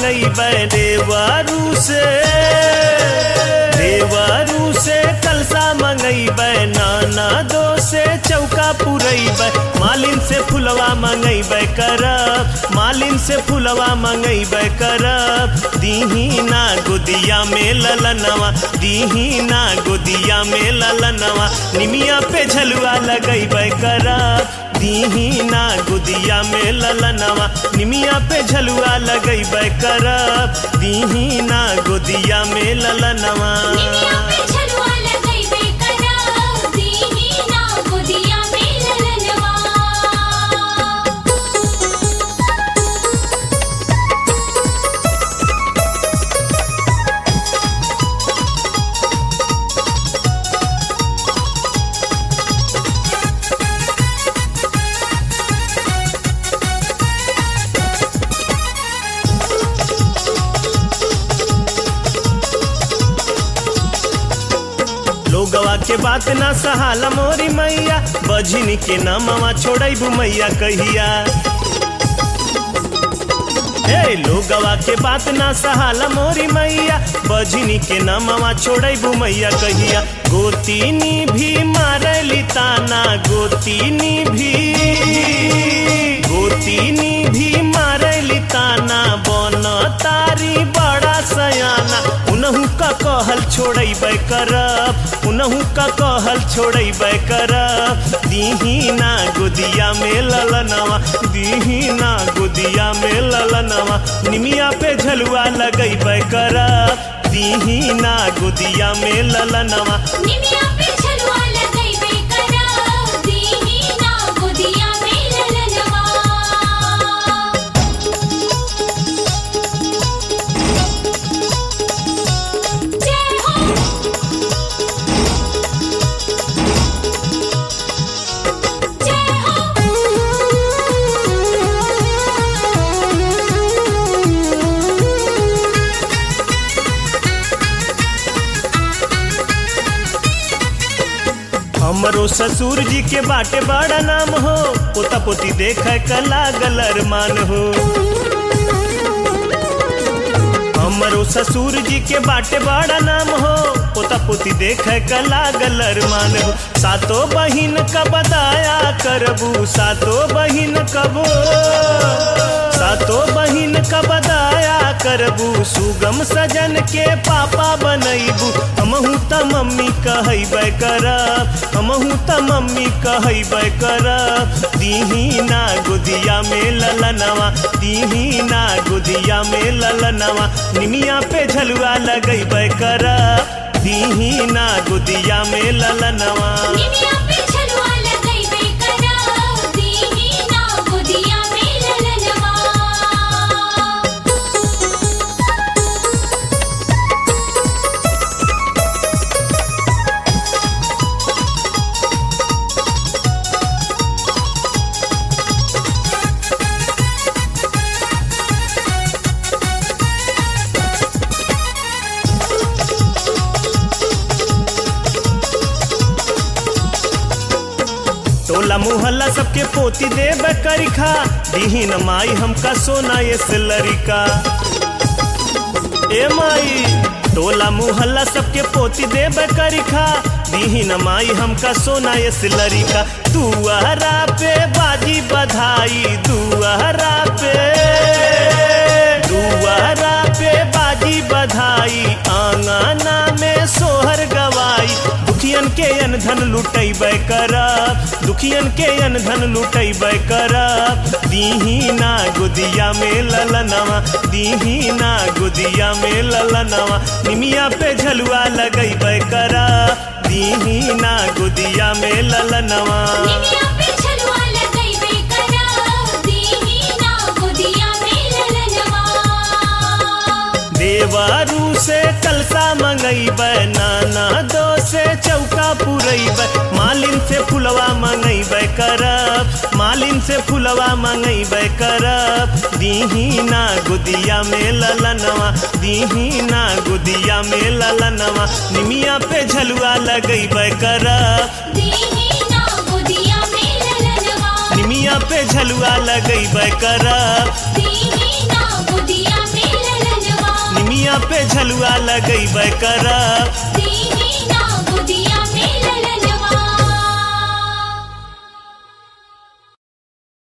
मंगैबै देवारू से देवारू से कलसा मंगैबै नाना दो से चौका पुरैबै मालिन से फुलवा मंगैबै करब मालिन से फुलवा मंगैबै करब दीही ना गोदिया में ललनवा दीही ना गोदिया में ललनवा निमिया पे झलुआ लगैबै करब दीही ना गुदिया में ललनवा निमिया पे झलुआ लगैबै करब दीही ना गुदिया में ललनवा निमिया पे झलुआ लगैबे करब दीही ना गोदिया में ललनवा लोगवा के बात ना सहाला मोरी मैया बझिनी के नामवा छोड़ैबू मैया कहिया हे लोगवा के बात ना सहाला मोरी मैया बझिनी के नामवा छोड़ैबू मैया कहिया गोतीनी भी मारली ताना गोतीनी भी गोतीनी भी मारली ताना बन तारी बड़ा सयाना उनहु का कहल छोड़ैबै करब उनहु का कहल छोड़ैबै करब दीही ना गोदिया में ललनवा दीही ना गोदिया में ललनवा निमिया पे झलुआ लगैबै करब दीही ना गोदिया में ललनवा निमिया पे झलुआ लगैबे करब दीही ना गोदिया में ललनवा जय हो जय हमरो ससुर जी के बाटे बड़ा नाम हो पोता पोती देख क लागल अरमान हो हमरो ससुर जी के बाटे बड़ा नाम हो पोता पोती देख क लागल अरमान हो सातो बहिन क बदाया करबू सातो बहिन कबो सातो बहिन क बदाया करबू सुगम सजन के पापा बनैबू हमहू त मम्मी कहैबै करब हमहू त मम्मी कहैबै करब दीही ना गुदिया में ललनवा दीही ना गुदिया में ललनवा निमिया पे झलुआ लगैबै करब दीही ना गुदिया में ललनवा निमिया पे झलुआ लगैबे करब दीही ना गोदिया में ललनवा टोला मुहल्ला सबके पोती देब करिखा दीही न माई हमका सोना ये सिलरिका ए माई टोला मुहल्ला सबके पोती देब करिखा दीही न माई हमका सोना ये सिलरिका दुआरा पे बाजी बधाई दुआरा पे दुआरा पे बाजी बधाई आंगना में सोहर गवाई दुखियन के अनधन लुटैबै करब दुखियन के अनधन लुटैबै करब दीही ना गुदिया में ललनवा दीही ना गुदिया में ललनवा निमिया पे झलुआ लगैबै करब दीही ना गुदिया में ललनवा निमिया पे झलुआ लगैबे करब दीही ना गोदिया में ललनवा देवारू से कलसा मंगैबै नाना दो से चौका पुरैबै मालिन से फुलवा मंगैबै करब मालिन से फुलवा मंगैबै करब दीही ना गुदिया में ललनवा दीही ना गुदिया में ललनवा निमिया पे झलुआ लगैबै करब दीही ना गोदिया में ललनवा निमिया पे झलुआ लगैबै करब दीही ना गोदिया में ललनवा निमिया पे झलुआ लगैबे करब